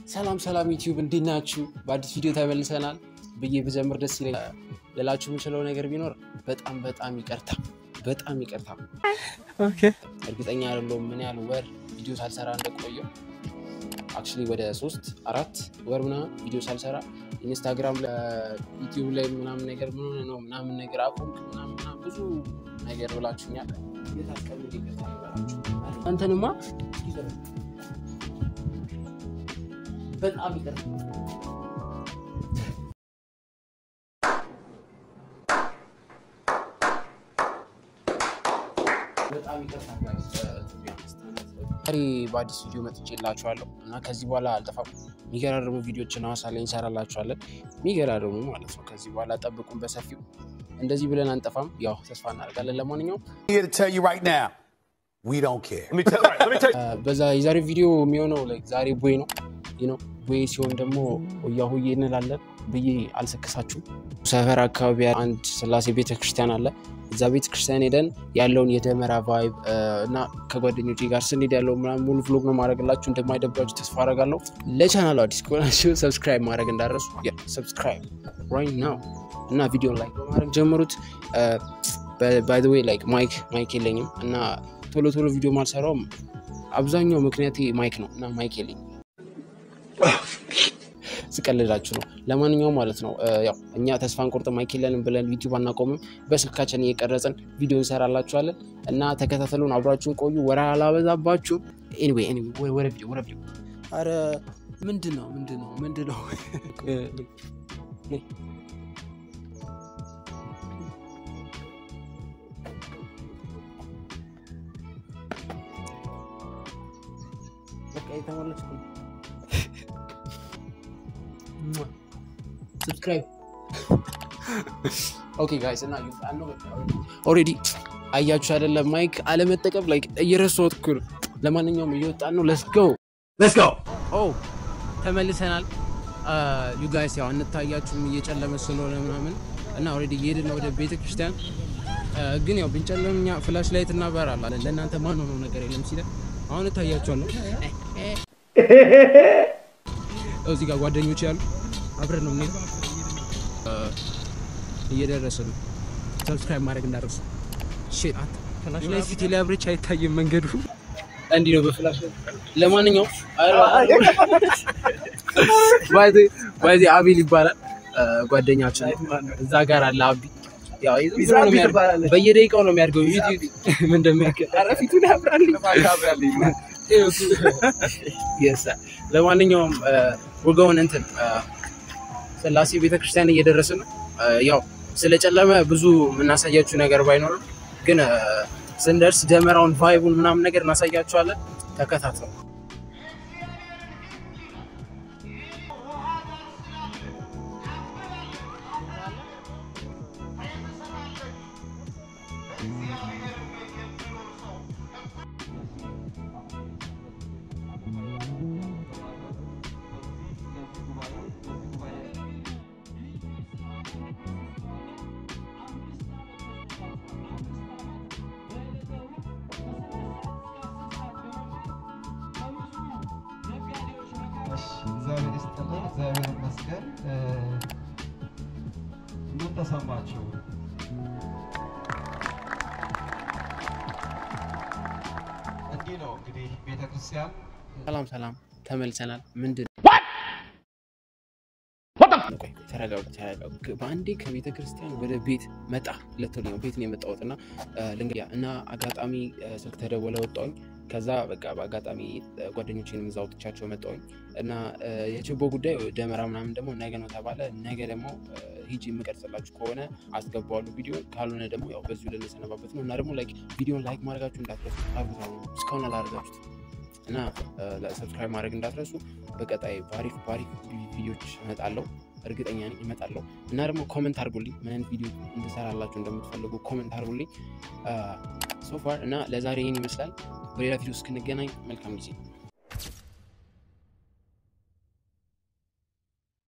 ሰላም ሰላም ዩቲዩብ እንዴት ናችሁ? በአዲስ ቪዲዮ ተመልሰናል ብዬ ብጀምር ደስ ይለኛል። ልላችሁ የምችለው ነገር ቢኖር በጣም በጣም ይቅርታ፣ በጣም ይቅርታ። እርግጠኛ አይደለሁም ምን ያህል ወር ቪዲዮ ሳልሰራ እንደቆየው አክቹዋሊ ወደ ሶስት አራት ወር ምናምን ቪዲዮ ሳልሰራ ኢንስታግራም ዩቲዩብ ላይ ምናምን ነገር ምን ሆነህ ነው ምናምን ነገር አቁም ምናምን ምናምን ብዙ ነገር ብላችሁኛል። የታስቀምጥ ይቅርታ ይበላችሁ። አንተንማ በጣም ይቅርታ በጣም ይቅርታ guys። ዛሬ በአዲስ ቪዲዮ መጥቼላችኋለሁ እና ከዚህ በኋላ አልጠፋም። የሚገራርሙ ቪዲዮችን ሐዋሳ ላይ እንሰራላችኋለን። የሚገራርሙ ማለት ነው። ከዚህ በኋላ ጠብቁን በሰፊው። እንደዚህ ብለን አንጠፋም። ያው ተስፋ እናደርጋለን። ለማንኛውም here to tell you right now, we don't care. Let me tell, all right, let me tell you. በዛ የዛሬ ቪዲዮ የሚሆነው like ዛሬ ቦይ ነው ነው ቦይ ሲሆን ደግሞ ሆያ ሆዬ እንላለን ብዬ አልሰክሳችሁም። ሰፈር አካባቢ አንድ ስላሴ ቤተክርስቲያን አለ። እዛ ቤተክርስቲያን ሄደን ያለውን የደመራ ቫይብ እና ከጓደኞቼ ጋር ስንሄድ ያለው ምናምን ሙሉ ቭሎግ ነው ማድረግላችሁ። እንደማይደብራችሁ ተስፋ አደርጋለሁ። ለቻናሉ አዲስ ከሆናችሁ ሰብስክራይብ ማድረግ እንዳረሱ ሰብስክራይብ ራይት ናው እና ቪዲዮን ላይክ በማድረግ ጀምሩት። ባይ ዘ ዌይ ላይክ ማይክ ማይክ የለኝም እና ቶሎ ቶሎ ቪዲዮ ማልሰራውም አብዛኛው ምክንያት ማይክ ነው እና ማይክ የለኝም። ስቀልዳችሁ ነው። ለማንኛውም ማለት ነው ያው እኛ ተስፋ እንቆርጥ ማይክ የለንም ብለን ዩቲዩብ አናቆምም። በስልካችን እየቀረጽን ቪዲዮ እንሰራላችኋለን እና ተከታተሉን፣ አብራችሁን ቆዩ። ወራ አላበዛባችሁም። ኤኒዌይ ኤኒዌይ ወደ ቪዲዮ ወደ ቪዲዮ። አረ ምንድን ነው ምንድን ነው ምንድን ነው? በቃ የተሞላች ሰብስክራይብ ኦኬ ጋይስ እና ኦልሬዲ አያችሁ አይደለም ማይክ አለመጠቀም ላይ እየረሳሁት እኮ ነው። ለማንኛውም እየወጣን ነው። ለስ ጎ Let's go. ኦ ተመልሰናል። ዩ ጋይስ ያው እንታያችሁም እየጨለመ ስለሆነ ምናምን እና ኦልሬዲ እየሄድን ነው ወደ ቤተ ክርስቲያን። ግን ያው ብንጨለም እኛ ፍላሽ ላይት እናበራለን። ለእናንተ ማን ሆነው ነገር የለም ሲለ አሁን እታያችኋለሁ። እዚህ ጋር ጓደኞች ያሉ አብረን ነው የምንሄደው። እየደረሰ ነው። ሰብስክራይብ ማድረግ እንዳደረሱ ፍላሽ ላይ ፊት ላይ አብሬች አይታይም መንገዱ እንዲህ ነው በፍላሽ ላይ። ለማንኛውም ባይዜ አቤል ይባላል ጓደኛችን እዛ ጋር አለ አቢ ያው ዝም ብሎ ነው የሚያድገው። በየደቂቃው ነው የሚያድገው ዩቲዩብ ምን እንደሚያክል ኧረ ፊቱን ያብራልኝ Yes, sir. ለማንኛውም ወገውን እንትን ስላሴ ቤተክርስቲያን እየደረስን ነው። ያው ስለጨለመ ብዙ የምናሳያችሁ ነገር ባይኖርም ግን ስንደርስ ደመራውን ቫይቡን ምናምን ነገር እናሳያችኋለን። ተከታተሉ። እሺ፣ እግዚአብሔር ይስጥልን። እግዚአብሔር ይመስገን። እ፣ ምን ተሰማችሁ? እንዲህ ነው እንግዲህ ቤተክርስቲያን ሰላም ሰላም፣ ተመልሰናል። ምንድን ቆይ ተረጋጉ፣ ተረጋጉ። በአንዴ ከቤተ ክርስቲያን ወደ ቤት መጣ ለቶል ነው ቤት ነው የመጣሁት እና ልንገያ እና አጋጣሚ ስልክ ተደወለ ወጣሁኝ። ከዛ በቃ በአጋጣሚ ጓደኞቼንም እዛ አውጥቻቸው መጣሁኝ እና የችቦ ጉዳይ ደመራ ምናምን ደግሞ ነገ ነው ተባለ። ነገ ደግሞ ሂጂ የምቀርጽላችሁ ከሆነ አስገባዋለሁ ቪዲዮ፣ ካልሆነ ደግሞ ያው በዚሁ ልንሰነባበት ነው እና ደግሞ ላይክ ቪዲዮን ላይክ ማድረጋችሁ እንዳትረሱ። አብዛ እስካሁን አላደረጋችሁት እና ሰብስክራይብ ማድረግ እንዳትረሱ። በቀጣይ ባሪፍ ባሪፍ ቪዲዮች እመጣለሁ፣ እርግጠኛ ነኝ እመጣለሁ። እና ደግሞ ኮመንት አድርጉልኝ ምን አይነት ቪዲዮ እንድሰራላችሁ እንደምትፈልጉ ኮመንት አድርጉልኝ። ሶፋር እና ለዛሬ ይህን ይመስላል። በሌላ ቪዲዮ እስክንገናኝ መልካም ጊዜ